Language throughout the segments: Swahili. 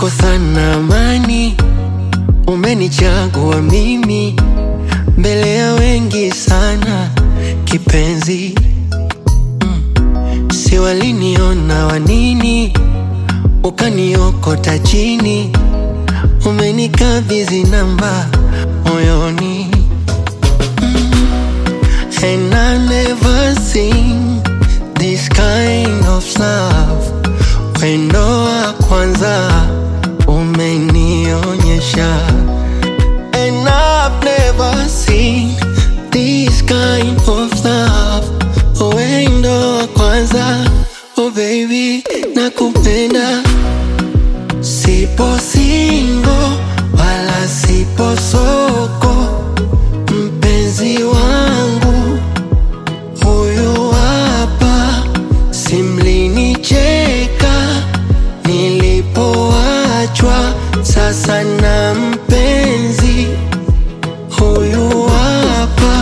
nimekosa na amani, umenichagua mimi mbele ya wengi sana kipenzi mm. Si waliniona wanini, ukaniokota chini, umenikabidhi namba moyoni And I never seen this kind of love. Wendo wa kwanza umenionyesha. And I've never seen this kind of love. Wendo wa kwanza, oh baby, nakupenda. Sipo single wala sipo soko, mpenzi wangu huyu hapa, simlinicheka nilipoachwa, sasa na mpenzi huyu hapa.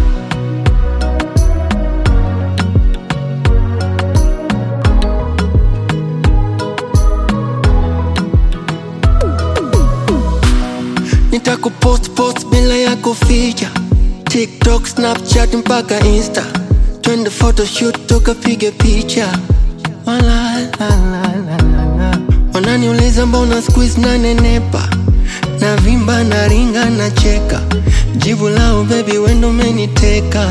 Nitakupost post bila ya kuficha TikTok, Snapchat mpaka Insta, twende photoshoot tukapige picha. Wala, la, la, la, la, la. Wananiuliza mbona squeeze na nenepa na vimba na ringa na cheka, jibu lao baby wendo umeniteka.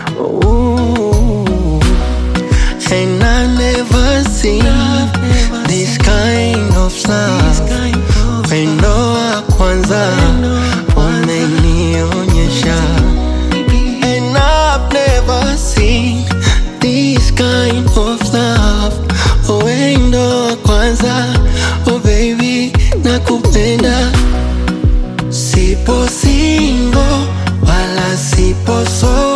Ooh. And I never seen this kind of love. Wendo wa kwanza umenionyesha. And I've never seen this kind of love. Wendo wa kwanza, oh baby, nakupenda. Sipo single wala sipo solo.